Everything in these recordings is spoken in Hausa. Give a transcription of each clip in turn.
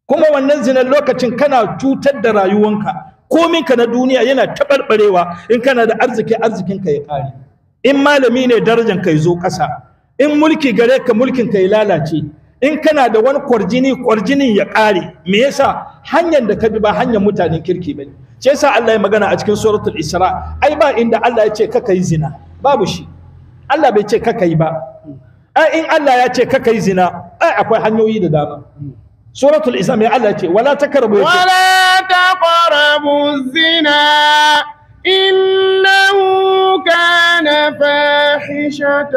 kuma wannan zinan lokacin kana cutar da rayuwanka kominka na duniya yana taɓarɓarewa in kana da arziki arzikinka ya ƙare in malami ne darajan ka ya zo ƙasa in mulki gare ka mulkin ka ya lalace in kana da wani kwarjini kwarjinin ya ƙare me yasa hanyar da ka bi ba hanyar mutanen kirki bane shi yasa Allah ya magana a cikin suratul Isra ai ba inda Allah ya ce kaka yi zina babu shi Allah bai ce kaka yi ba ai in Allah ya ce kaka yi zina ai akwai hanyoyi da dama suratul Isra mai Allah ya ce wala takarbu ya ce ولا تقربوا الزنا إنه كان فاحشة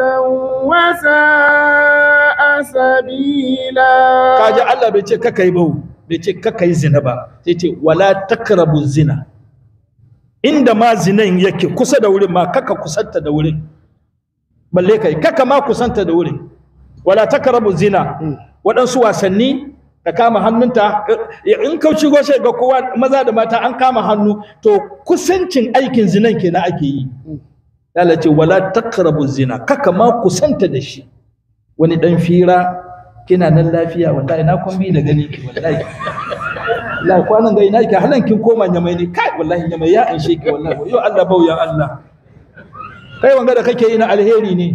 وساء سبيلا kaji Allah bai ce kaka yi ba bai ce kaka yi zina ba sai ce wala takrabu zina inda ma zinan yake kusa da wurin ma kaka kusanta da wurin balle kai kaka ma kusanta da wurin wala takrabu zina waɗansu wasanni ka kama hannunta in ka shigo sai ga kowa maza da mata an kama hannu to kusancin aikin zinan kenan ake yi Allah ce wala takrabu zina kaka ma kusanta da shi wani dan fira kina nan lafiya wallahi na kun bi da gani ki wallahi wallahi kwanan ga ina ki halan kin koma nyamai ne kai wallahi nyamai ya anshe ki wallahi yo Allah bau ya Allah kai wanga da kake yi na alheri ne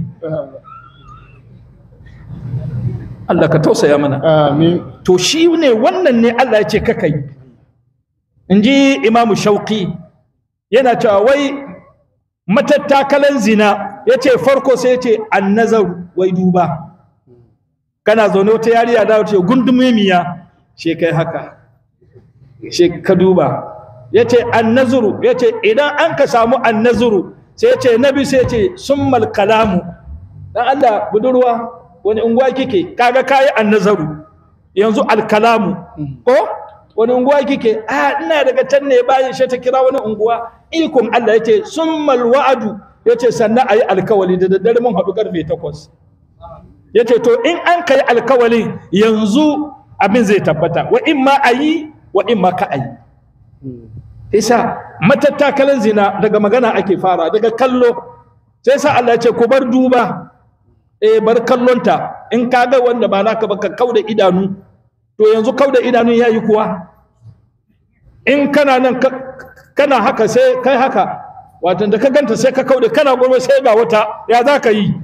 Allah ka tausaya mana آمين to shi ne wannan ne Allah ya ce kaka yi in ji imamu shauki yana cewa wai matattakalan zina ya ce farko sai ya ce annazar wai duba kana zaune wata yariya da ce gundumemiya she kai haka she ka duba ya ce annazuru ya ce idan an ka samu annazuru sai ya ce nabi sai ya ce summal kalamu dan Allah budurwa wani unguwa kike kaga kayi annazaru yanzu alkalamu ko wani unguwa kike a ina daga can ne bayan shi ta kira wani unguwa ikon Allah yace summal wa'adu yace sannan ayi alkawali da daddare mun haɗu karfe 8 yace to in an kai alkawali yanzu abin zai tabbata wa in ma ayi wa in ma ka ayi isa matattakalan zina daga magana ake fara daga kallo sai sa Allah ya ce ku bar duba eh bar kallonta in ka ga wanda ba naka ba ka kauda idanu to yanzu kauda idanu yayi kuwa in kana nan ka- kana haka sai kai haka wato da ka ganta sai ka kauda kana gobe sai ga wata ya za ka yi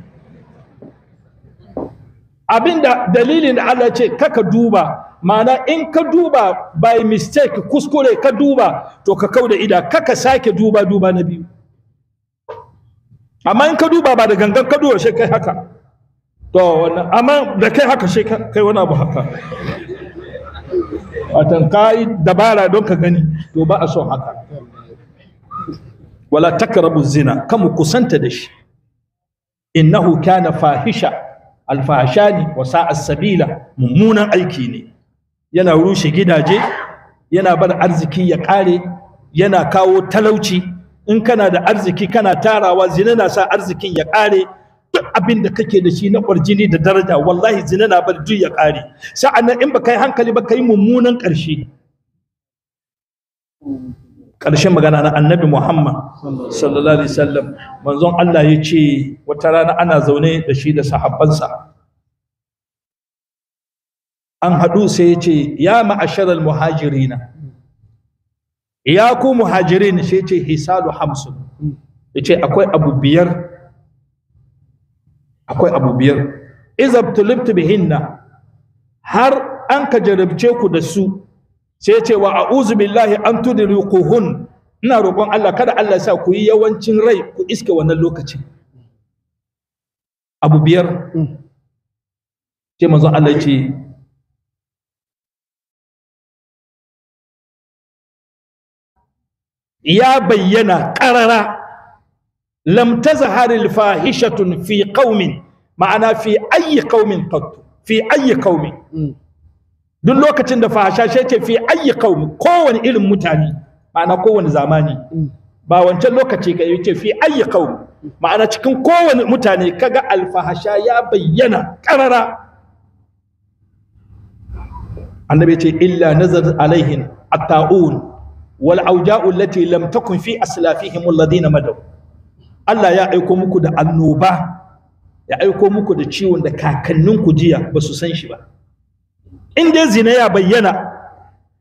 abinda dalilin da Allah ce kaka duba ma'ana in ka duba by mistake kuskure ka duba to ka kauda ida kaka sake duba duba na biyu amma in ka duba ba da gangan ka duba sai kai haka to wannan amma da kai haka sai ka- kai wani abu haka watan kai dabara don ka gani to ba a son haka wala takrabu zina kamu kusanta da shi innahu kana fahisha alfahashani wa sa'a sabila mummunan aiki ne yana rushe gidaje yana bar arziki ya kare yana kawo talauci in kana da arziki kana tarawa zina na sa arzikin ya kare duk abin da kake da shi na kwarjini da daraja wallahi zina na bar duk ya kare sa'annan in baka yi hankali ba kai mummunan ƙarshe ƙarshen magana na annabi Muhammad sallallahu alaihi wasallam manzon Allah ya ce wata rana ana zaune da shi da sahabbansa an haɗu sai ya ce ya ma'asharal muhajirina ya ku muhajirin sai ya ce hisalu hamsun ya ce akwai abu biyar akwai abu biyar izab tulibtu bihinna har an ka jarabce ku da su sai ya ce wa a'udhu billahi an tudrikuhun ina roƙon Allah kada Allah ya sa ku yi yawancin rai ku iske wannan lokacin abu biyar sai manzon Allah ya ce ya bayyana ƙarara lam tazhar al fahishatun fi qaumin ma'ana fi ayyi qaumin qat fi ayyi qaumin duk lokacin da fahasha shi ce fi ayyi qaumi kowane irin mutane ma'ana kowane zamani ba wancan lokaci ka yace fi ayyi qaumi ma'ana cikin kowane mutane kaga alfahasha ya bayyana karara annabi ce illa nazar alaihin at-ta'un wal auja'u allati lam takun fi aslafihim alladhina madaw Allah ya aiko muku da annoba ya aiko muku da ciwon da kakanninku jiya ba su san shi ba in dai zina ya bayyana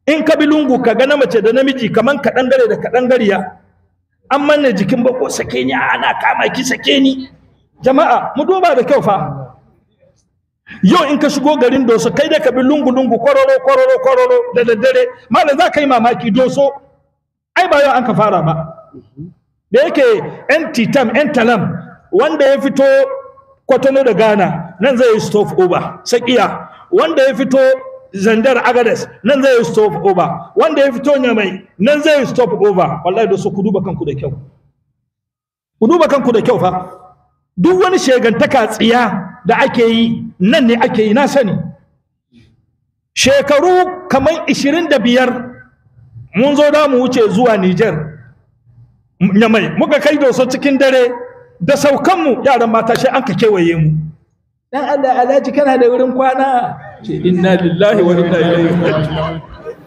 in ka bi lungu ka ga na mace da namiji kaman kaɗan gare da kaɗan gariya an manne jikin bako sake ni ana kama ki sake ni jama'a mu duba da kyau fa yau in ka shigo garin doso kai da ka bi lungu lungu kororo kororo kororo da daddare malam za ka yi mamaki doso ai ba yau an ka fara ba da yake yan titam yan talam wanda ya fito kwatano da ghana nan zai yi stop over sakiya wanda ya fito zandar agades nan zai yi stop over wanda ya fito nyamai nan zai yi stop over wallahi da su ku duba kanku da kyau ku duba kanku da kyau fa duk wani shegantaka tsiya da ake yi nan ne ake yi na sani shekaru kamar 25 mun zo da mu wuce zuwa Niger nyamai muka kai doso cikin dare da saukanmu yaran mata shi an ka kewaye mu dan Allah alhaji kana da wurin kwana ce inna lillahi wa inna ilaihi raji'un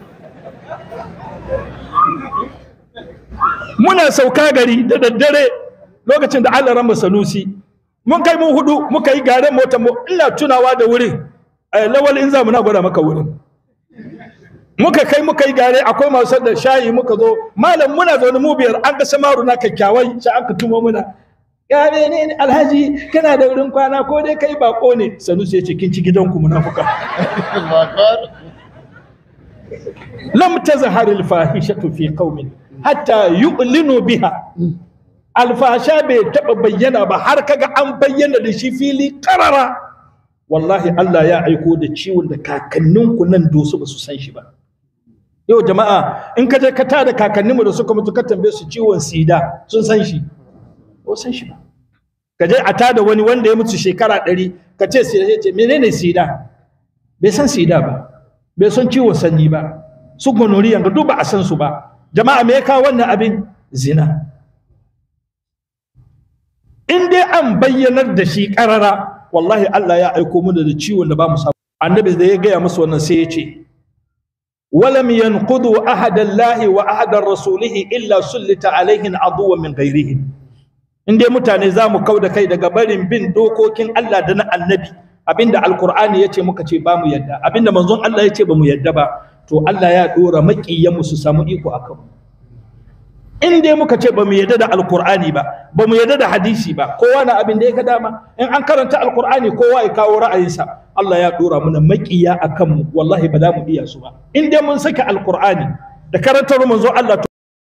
muna sauka gari da daddare lokacin da Allah ran sanusi mun kai mun hudu muka yi garen mota mu ina tunawa da wurin lawal in za mu na gwada maka wurin muka kai muka yi gare akwai masu da shayi muka zo malam muna zaune mu biyar an ga samaru na kyakkyawai sai an ka tumo muna ya ne alhaji kana da wurin kwana ko dai kai bako ne sanusi ya ce kin ci gidanku munafuka lam tazhar al fahishatu fi qaumin hatta yu'linu biha alfasha bai taba bayyana ba har kaga an bayyana da shi fili karara wallahi Allah ya aiko da ciwon da kakanninku nan dosu ba su san shi ba yau jama'a in ka je ka tada kakanninmu da suka mutu ka tambaye su ciwon sida sun san shi ko san shi ba ka je a tada wani wanda ya mutu shekara ɗari ka ce sida ya ce menene sida bai san sida ba bai san ciwon sanyi ba su gonoriya ga duk ba a san su ba jama'a me ya kawo wannan abin zina in dai an bayyanar da shi karara wallahi Allah ya aiko mu da ciwon da ba mu samu annabi da ya gaya musu wannan sai ya ce ولم ينقضوا أحد الله وأحد رسوله إلا سلط عليهم عدوا من غيرهم in dai mutane za mu kau da kai daga barin bin dokokin Allah da na annabi abinda alkur'ani ya ce muka ce ba mu yadda abinda manzon Allah ya ce ba mu yadda ba to Allah ya dora maƙiyanmu su samu iko a kanmu in dai muka ce ba mu yadda da alkur'ani ba ba mu yadda da hadisi ba kowa na abin da ya ga dama in an karanta alkur'ani kowa ya kawo ra'ayinsa Allah ya dora mana maƙiya a kanmu wallahi ba za mu iya su ba in dai mun saka alkur'ani da karantar manzo Allah to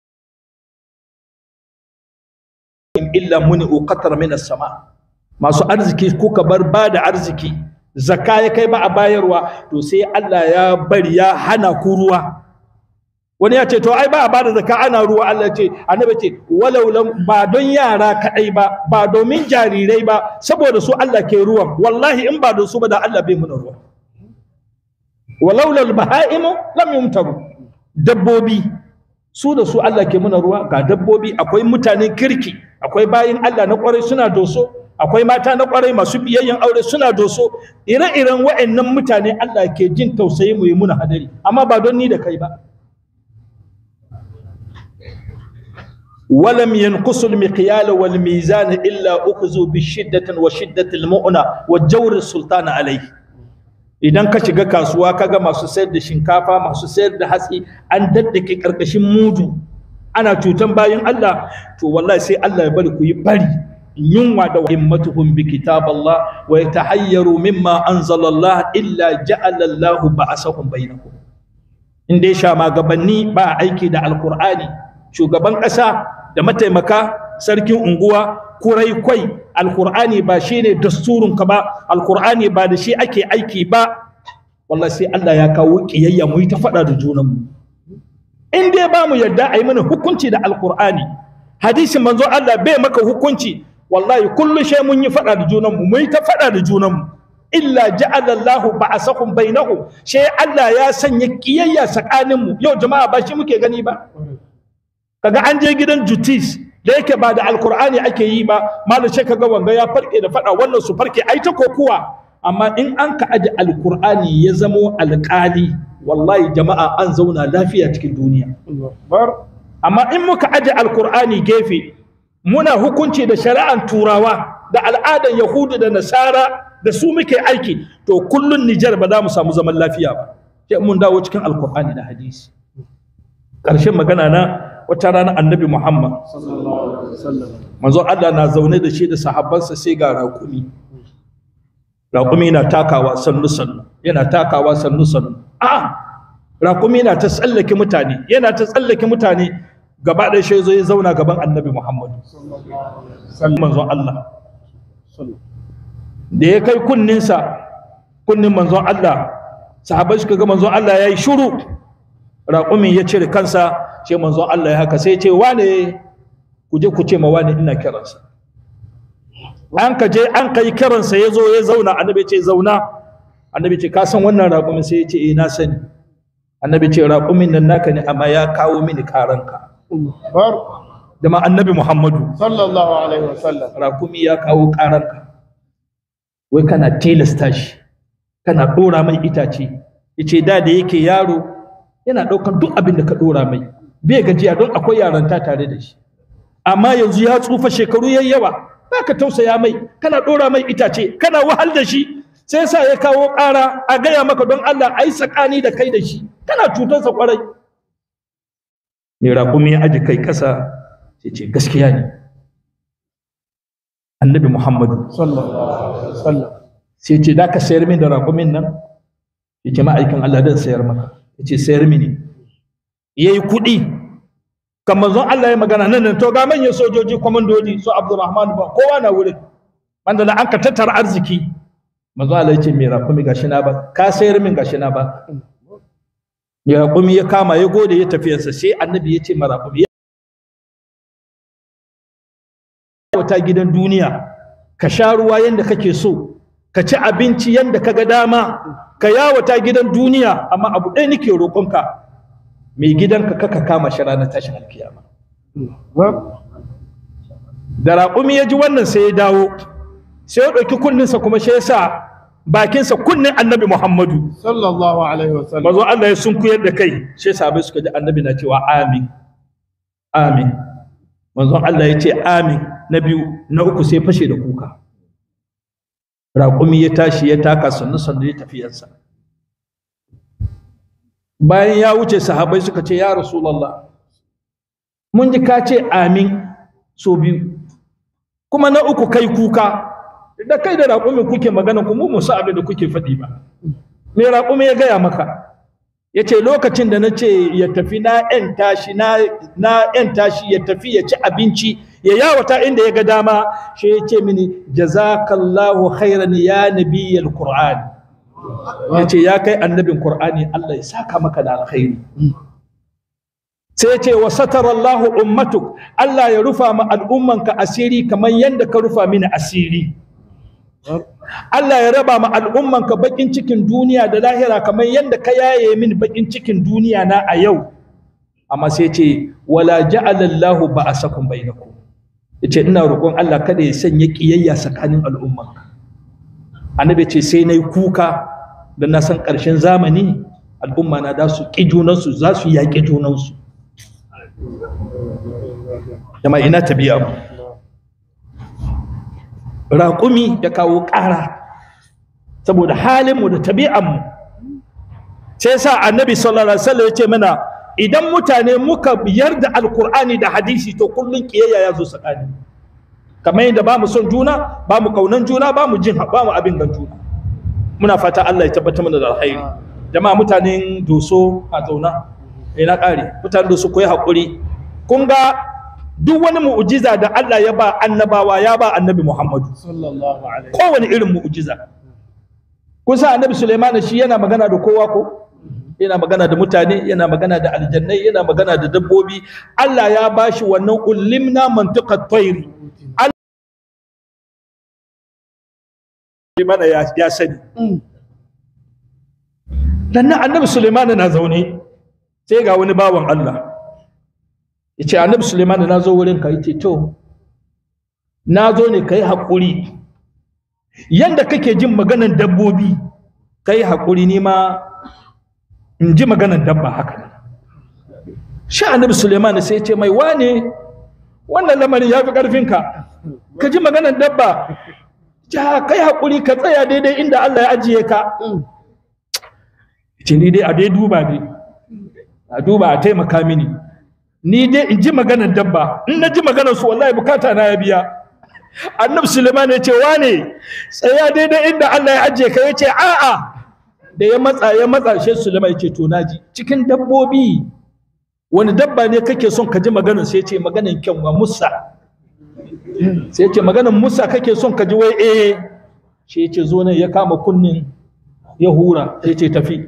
illa muni uqatar min as-sama masu arziki kuka bar ba da arziki zakka ya kai ba a bayarwa to sai Allah ya bari ya hana ku ruwa wani ya ce to ai ba a bada zakka ana ruwa Allah ce annabi ce walau lam ba don yara kadai ba ba domin jarirai ba saboda su Allah ke ruwan wallahi in ba don su ba da Allah bai muna ruwa walau lal bahaimu lam yumtaru dabbobi su da su Allah ke muna ruwa ga dabbobi akwai mutanen kirki akwai bayin Allah na kwarai suna doso akwai mata na kwarai masu biyayyen aure suna doso ire-iren wa'annan mutane Allah ke jin tausayi mu yi muna hadari amma ba don ni da kai ba ولم ينقص المقيال والميزان إلا أخذوا بشدة وشدة المؤنة والجور السلطان عليه idan ka shiga kasuwa kaga masu sayar da shinkafa masu sayar da hatsi an daddake karkashin mudu ana cutan bayan Allah to wallahi sai Allah ya bari ku yi bari yunwa da himmatuhum bi kitaballah wa yatahayyaru mimma anzala Allah illa ja'ala Allah ba'asahum bainakum in dai sha magabanni ba aiki da alqur'ani shugaban ƙasa da mataimaka sarkin unguwa kurai kwai alkur'ani ba shi ne dasturinka ba alkur'ani ba da shi ake aiki ba wallahi sai Allah ya kawo kiyayya mu yi ta faɗa da junanmu in dai ba mu yadda a yi mana hukunci da alkur'ani hadisin manzo Allah bai maka hukunci wallahi kullu shay mun yi faɗa da junanmu mu yi ta faɗa da junanmu illa ja'ala Allahu ba'asakum bainahum sai Allah ya sanya kiyayya tsakaninmu yau jama'a ba shi muke gani ba kaga an je gidan jutis da yake ba da alkur'ani ake yi ba malam sai kaga wanga ya farke da fada wannan su farke ai ta kokuwa amma in an ka aje alkur'ani ya zamo alƙali wallahi jama'a an zauna lafiya cikin duniya amma in muka aje alkur'ani gefe muna hukunci da shari'an turawa da al'adan yahudu da nasara da su muke aiki to kullun nijar ba za mu samu zaman lafiya ba sai mun dawo cikin alkur'ani da hadisi ƙarshen magana na wata rana annabi muhammad manzo allah na zaune da shi da sahabbansa sai ga raƙumi raƙumi na takawa sannu sannu yana takawa sannu sannu a raƙumi na ta tsallake mutane yana ta tsallake mutane gaba ɗaya shi zo ya zauna gaban annabi muhammadu manzon allah da ya kai kunninsa kunnin manzon allah sahabai suka ga manzon allah ya yi shuru raƙumin ya cire kansa sai manzon allah ya haka sai ce wane ku je ku ce ma wane ina kiransa an ka je an kai kiransa ya zo ya zauna annabi ce zauna annabi ce ka san wannan raƙumin sai ya ce eh na sani annabi ce raƙumin nan naka ne amma ya kawo mini karanka da ma annabi muhammadu sallallahu alaihi wasallam raƙumi ya kawo karanka wai kana tilasta shi kana ɗora mai itace yace da da yake yaro yana ɗaukar duk abin da ka ɗora mai bai gajiya don akwai yaranta tare da shi amma yanzu ya tsufa shekaru yayi yawa ka tausaya mai kana ɗora mai itace kana wahal da shi sai sa ya kawo ƙara a gaya maka don Allah a yi tsakani da kai da shi kana cutarsa kwarai mai raƙumi ya aji kai ƙasa sai ce gaskiya ne annabi muhammadu sai ce da ka sayar min da raƙumin nan ya ce ma'aikin Allah dan sayar maka ya ce sayar mini ya yi kuɗi kan manzon Allah ya magana nan nan to ga manyan sojoji kwamandoji su Abdulrahman ba kowa na wurin wanda an ka tattara arziki manzon Allah ya ce mai raƙumi gashi na ba ka sayar min gashi na ba mai raƙumi ya kama ya gode ya tafiyarsa sai annabi ya ce ma raƙumi ya wata gidan duniya ka sha ruwa yanda kake so ka ci abinci yanda ka ga dama ka yawata gidan duniya amma abu ɗaya nake roƙonka mai gidanka kaka kama shi ranar tashin alkiyama da raƙumi ya ji wannan sai ya dawo sai ya ɗauki kunninsa kuma shi ya sa bakinsa kunnin annabi muhammadu sallallahu alaihi wasallam mazo Allah ya sunkuyar da kai shi sahabai suka ji annabi na cewa amin amin manzon Allah ya ce amin na biyu na uku sai fashe da kuka raƙumi ya tashi ya taka sannu sannu ya tafiyarsa bayan ya wuce sahabai suka ce ya rasulallah mun ji ka ce amin so biyu kuma na uku kai kuka da kai da raƙumi kuke magana ku mu musa abin da kuke faɗi ba me raƙumi ya gaya maka ya ce lokacin da na ce ya tafi na ‘yan tashi na ‘yan tashi ya tafi ya ci abinci ya yawata inda ya ga dama shi ya ce mini jazakallahu khairan ya nabiyyal qur'an ya ce ya kai annabin qur'ani Allah ya saka maka da alkhairi sai ya ce wa satarallahu ummatuk Allah ya rufa ma al'ummanka asiri kamar yadda ka rufa mini asiri Allah ya raba ma al'ummanka bakin cikin duniya da lahira kamar yadda ka yaye min bakin cikin duniya na a yau amma sai ce wala ja'ala Allahu ba'asakum bainakum yace ina roƙon Allah kada ya sanya kiyayya tsakanin al'ummanka annabi ce sai nayi kuka da na san ƙarshen zamani al'umma na da su ƙi junansu za su yaƙi junansu jama'a ina tabi'a mu raƙumi ya kawo ƙara saboda halinmu da tabi'anmu sai sa annabi sallallahu alaihi wasallam ya ce mana idan mutane muka biyar da alkur'ani da hadisi to kullun kiyayya ya zo tsakani kamar yadda ba mu son juna ba mu kaunan juna ba mu jin ba mu abin gan juna muna fata Allah ya tabbatar mana da alkhairi jama'a mutanen doso a zauna ina ƙare mutanen doso koyi haƙuri kun ga duk wani mu'ujiza da Allah ya ba annabawa ya ba annabi Muhammadu sallallahu alaihi kowane irin mu'ujiza kun sa annabi Sulaiman shi yana magana da kowa ko yana magana da mutane yana magana da aljannai yana magana da dabbobi Allah ya bashi wannan ulimna mantiqat tayri mana ya, ya sani dan nan annabi Sulaiman na zaune sai ga wani bawan Allah yace annabi Sulaiman na zo wurin ka yace to na zo ne kai hakuri yanda kake jin maganan dabbobi kai hakuri ni ma in ji maganan dabba haka ne shi annabi Sulaiman sai ce mai wane wannan lamarin ya fi ƙarfinka ka ji maganan dabba ja kai haƙuri ka tsaya daidai inda Allah ya ajiye ka ce ni dai a dai duba dai a duba a taimaka mini ni dai in ji maganar dabba in na ji maganar su wallahi bukata na ya biya annabi suleiman ya ce wane tsaya daidai inda allah ya ajiye ka ya ce a'a da ya matsa ya matsa shi suleiman ya ce to naji cikin dabbobi wani dabba ne kake son ka ji maganar sai ya ce maganar kyanwa musa sai ya ce maganar musa kake son ka ji wai eh shi ya ce zo nan ya kama kunnin ya hura sai ya ce tafi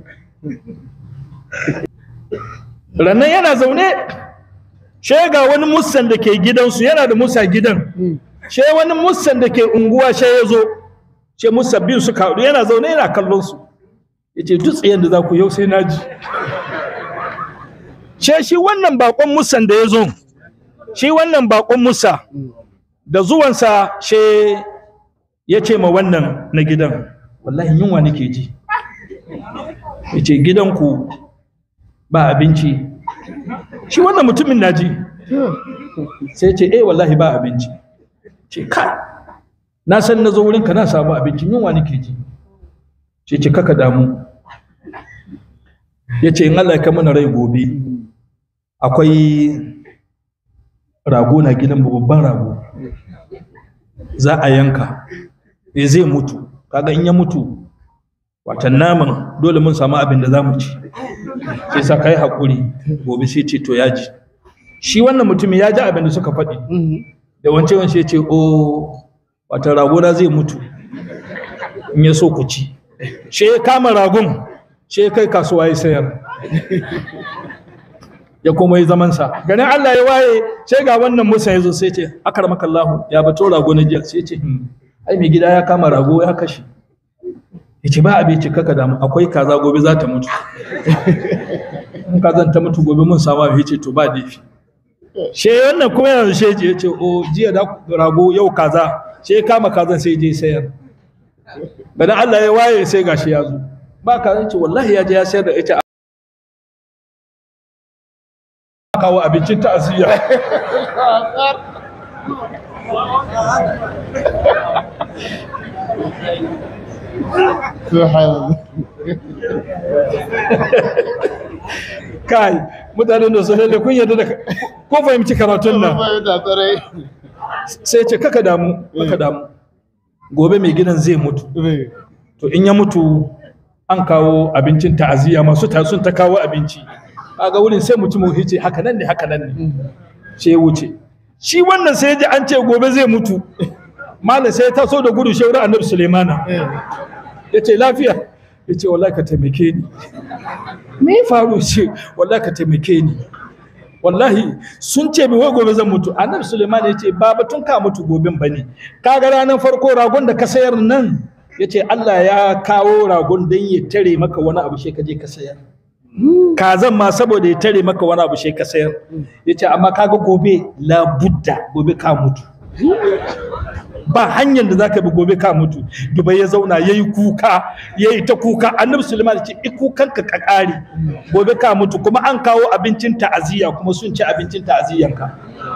rannan yana zaune she ga wani musan da ke gidansu yana da musa gidan she wani musan da ke unguwa she ya zo she musa biyu suka haɗu yana zaune yana kallon su ya ce duk tsayen da za ku yau sai na ji she shi wannan bakon musan da ya zo shi wannan bakon musa da zuwansa she ya ce ma wannan na gidan wallahi yunwa nake ji ya ce gidanku ba abinci shi wannan mutumin na ji sai ce eh wallahi ba abinci ce kai na san na zo wurinka na samu abinci yunwa nake ji ce ce kaka damu ya ce in Allah ka mana rai gobe akwai rago na gidan babban rago za a yanka e zai mutu kaga in ya mutu watan naman dole mun samu abin da za mu ci sai sa kai haƙuri gobe sai ce to ya ji shi wannan mutumin ya ji abin da suka faɗi da wance wance ce o wata ragona zai mutu in ya so ku ci she ya kama ragon she ya kai kasuwa ya sayar ya kuma yi zamansa ganin Allah ya waye sai ga wannan musa ya zo sai ce akar makallahu ya bato rago na jiya sai ce ai mai gida ya kama rago ya kashe ya ce ba abinci kaka damu akwai kaza gobe za ta mutu in kazan ta mutu gobe mun samu abin ce to ba laifi she wannan kuma yana she ya ce o jiya da rago yau kaza she kama kazan sai je sayar bada Allah ya waye sai gashi ya zo ba kazan ce wallahi ya je ya sayar da ita kawo abincin ta'aziyya kai mutanen da sun da kun yarda da ko fahimci karatun nan sai ce kaka damu kaka damu gobe mai gidan zai mutu to in ya mutu an kawo abincin ta'aziyya masu ta sun ta kawo abinci kaga wurin sai mutum ya ce haka nan ne haka nan ne sai ya wuce shi wannan sai ya ji an ce gobe zai mutu malam sai ya taso da gudu shaurin annabi sulaimana ya ce lafiya ya ce wallahi ka taimake ni me ya faru ce wallahi ka taimake ni wallahi sun ce mi wai gobe zan mutu annabi suleiman ya ce ba batun ka mutu goben ba ne kaga ranar farko ragon da ka sayar nan ya ce allah ya kawo ragon don ya tare maka wani abu shi ka je ka sayar kazan ma saboda ya tare maka wani abu shi ka sayar ya ce amma kaga gobe labudda gobe ka mutu ba hanyar da za ka bi gobe ka mutu dubai ya zauna ya yi kuka ya yi ta kuka annabi suleiman ce i kukan ka kakari gobe ka mutu kuma an kawo abincin ta'aziyya kuma sun ci abincin ta'aziyyanka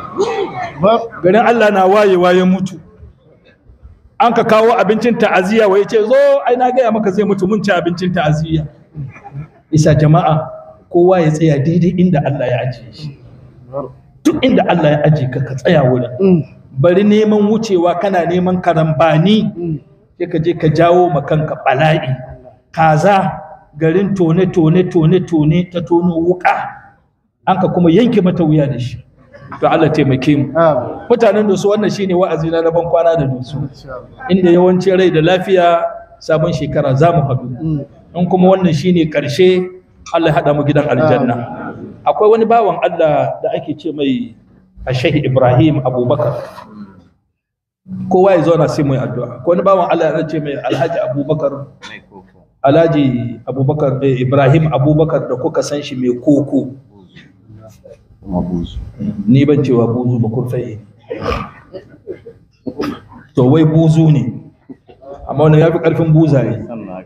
garin allah na wayewa ya mutu an ka kawo abincin ta'aziyya wai ce zo ai na gaya maka zai mutu mun ci abincin ta'aziyya isa jama'a kowa ya tsaya daidai inda allah ya ajiye shi duk inda allah ya ajiye ka ka tsaya wurin bari neman wucewa kana neman karambani sai ka je ka jawo ma kanka bala'i kaza garin tone tone tone tone ta tono wuka an ka kuma yanke mata wuya da shi to Allah taimake mu mutanen da su wannan shine wa'azi na ban kwana da dusu inda yawanci rai da lafiya sabon shekara za mu haɗu in kuma wannan shine karshe Allah ya haɗa mu gidan aljanna akwai wani bawan Allah da ake ce mai a shehi ibrahim abubakar kowa ya zauna sai mai addu'a ko wani bawan allah ya ce mai alhaji abubakar alhaji abubakar ibrahim abubakar da kuka san shi mai koko ni ban cewa buzu ba kurfai to wai buzu ne amma wannan ya fi ƙarfin buzaye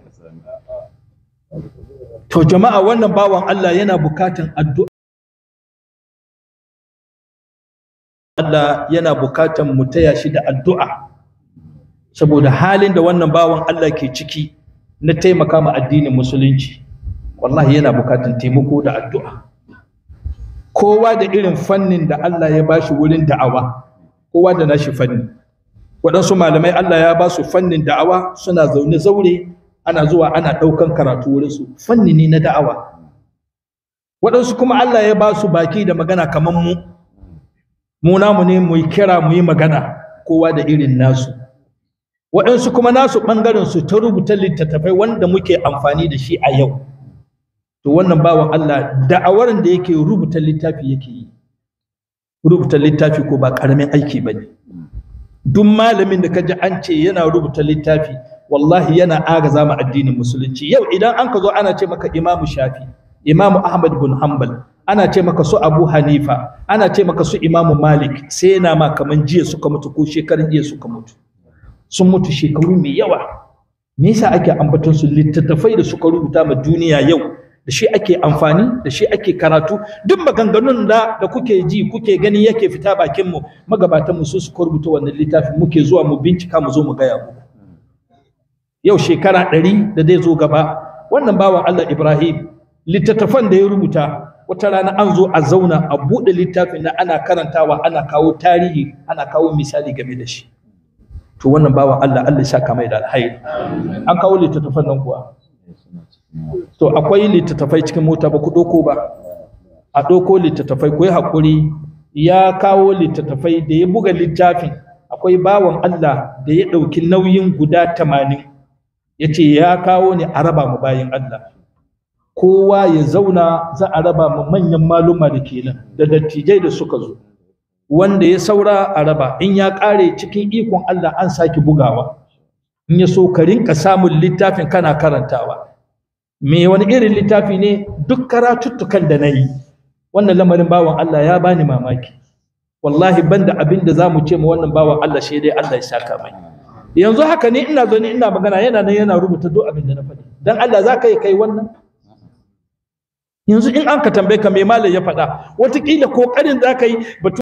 to jama'a wannan bawan allah yana bukatan addu'a Allah yana bukatan mu taya shi da addu'a saboda halin da wannan bawan Allah ke ciki na taimaka ma addinin musulunci wallahi yana bukatun taimako da addu'a kowa da irin fannin da Allah ya bashi wurin da'awa kowa da nashi fanni waɗansu malamai Allah ya ba su fannin da'awa suna zaune zaure ana zuwa ana ɗaukan karatu wurinsu fanni ne na da'awa waɗansu kuma Allah ya ba su baki da magana kamar mu mu namu ne mu yi kira mu yi magana kowa da irin nasu waɗansu kuma nasu ɓangaren su ta rubuta littattafai wanda muke amfani da shi a yau to wannan bawan Allah da'awar da yake rubuta littafi yake yi rubuta littafi ko ba ƙaramin aiki ba ne duk malamin da ka ji an ce yana rubuta littafi wallahi yana agaza ma addinin musulunci yau idan an ka zo ana ce maka imamu shafi imamu ahmad bin hanbal ana ce maka su abu hanifa ana ce maka su imamu malik sai yana ma kaman jiya suka mutu ko shekarun jiya suka mutu sun mutu shekaru mai yawa me yasa ake ambaton su littattafai da suka rubuta ma duniya yau da shi ake amfani da shi ake karatu duk maganganun da da kuke ji kuke gani yake fita bakin mu magabatan mu su suka rubuta wannan littafi muke zuwa mu bincika mu zo mu gaya muku yau shekara ɗari da zai zo gaba wannan bawan Allah Ibrahim littattafan da ya rubuta wata rana an zo a zauna a buɗe littafin na ana karantawa ana kawo tarihi ana kawo misali game da shi to wannan bawan Allah Allah ya saka mai da alhairi an kawo littattafan nan kuwa to akwai littattafai cikin mota ba ku ɗauko ba a ɗauko littattafai ku yi haƙuri ya kawo littattafai da ya buga littafin akwai bawan Allah da ya ɗauki nauyin guda tamanin ya ce ya kawo ne a raba mu bayan Allah kowa ya zauna za a raba mu manyan maluma da ke nan da dattijai da suka zo wanda ya saura a raba in ya ƙare cikin ikon Allah an sake bugawa in ya so ka rinka samun littafin kana karantawa me wani irin littafi ne duk karatuttukan da na yi wannan lamarin bawan Allah ya bani mamaki wallahi banda abin da za mu ce ma wannan bawan Allah shi dai Allah ya saka mai yanzu haka ne ina zo ne ina magana yana nan yana rubuta duk abin da na faɗi dan Allah za ka yi kai wannan yanzu in an ka tambaye ka me malam ya faɗa wataƙila ƙoƙarin za ka yi